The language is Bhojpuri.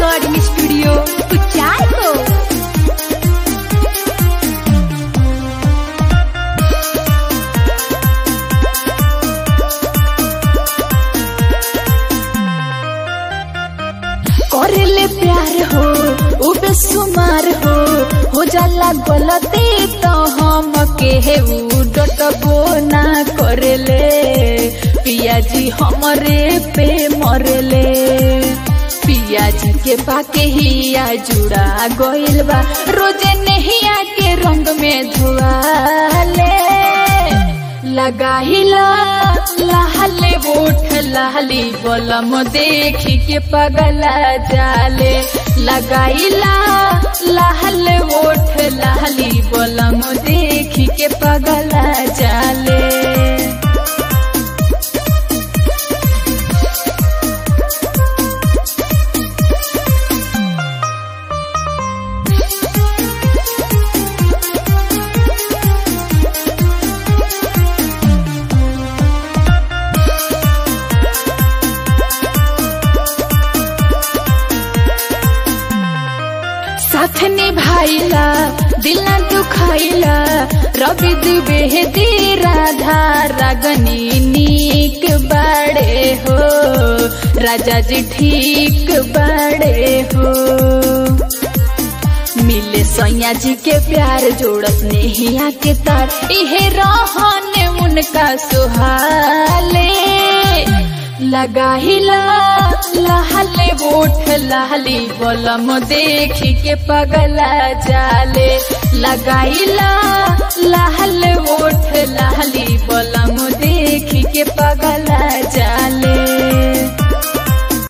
रिकॉर्डिंग स्टूडियो कुचाय को करले प्यार हो उ बेसुमार हो हो जाला गलती तो हम के उ डटबो ना करले पिया जी हमरे पे मरले पिया जी के पाके हिया जुड़ा गइल बा रोजे नहिया के रंग में धुआले लगाहिला लहले ओठ लहली बलम देखी के पगला जाले लगाइला लहले ओठ लहली बलम देखी के पगला जाले साथ निभाइला दिल न दुखाइला रवि दुबे दी राधा रागनी नीक बड़े हो राजा जी ठीक बड़े हो मिले सैया जी के प्यार जोड़त नेहिया के तार इहे रहन उनका सुहाले लगाहिला लहले ओठ लहली बलम देखी के पगला जाले लगाइला लहले ओठ लहली बलम देखी के पगला